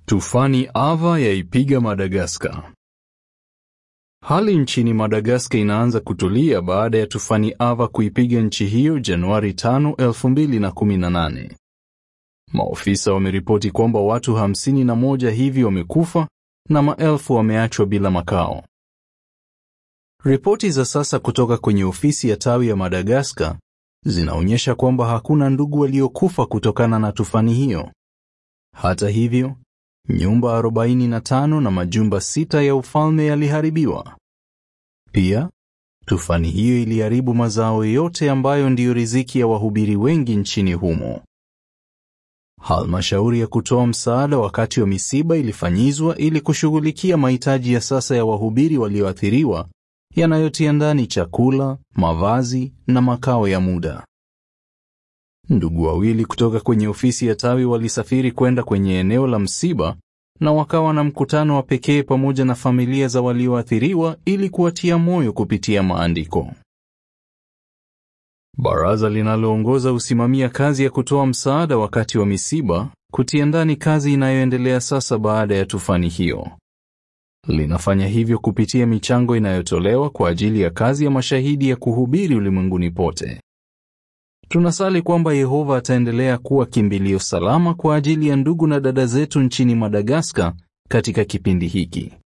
Tufani Ava yaipiga Madagaskar. Hali nchini Madagaskar inaanza kutulia baada ya tufani Ava kuipiga nchi hiyo Januari 5, 2018. Maofisa wameripoti kwamba watu hamsini na moja hivi wamekufa na maelfu wameachwa bila makao. Ripoti za sasa kutoka kwenye ofisi ya tawi ya Madagaskar zinaonyesha kwamba hakuna ndugu waliokufa kutokana na tufani hiyo. Hata hivyo, nyumba 45 na majumba sita ya ufalme yaliharibiwa. Pia, tufani hiyo iliharibu mazao yote ambayo ndiyo riziki ya wahubiri wengi nchini humo. Halmashauri ya kutoa msaada wakati wa misiba ilifanyizwa ili kushughulikia mahitaji ya sasa ya wahubiri walioathiriwa yanayotia ndani chakula, mavazi na makao ya muda. Ndugu wawili kutoka kwenye ofisi ya tawi walisafiri kwenda kwenye eneo la msiba na wakawa na mkutano wa pekee pamoja na familia za walioathiriwa ili kuwatia moyo kupitia maandiko. Baraza linaloongoza husimamia kazi ya kutoa msaada wakati wa misiba, kutia ndani kazi inayoendelea sasa baada ya tufani hiyo. Linafanya hivyo kupitia michango inayotolewa kwa ajili ya kazi ya mashahidi ya kuhubiri ulimwenguni pote. Tunasali kwamba Yehova ataendelea kuwa kimbilio salama kwa ajili ya ndugu na dada zetu nchini Madagaskar katika kipindi hiki.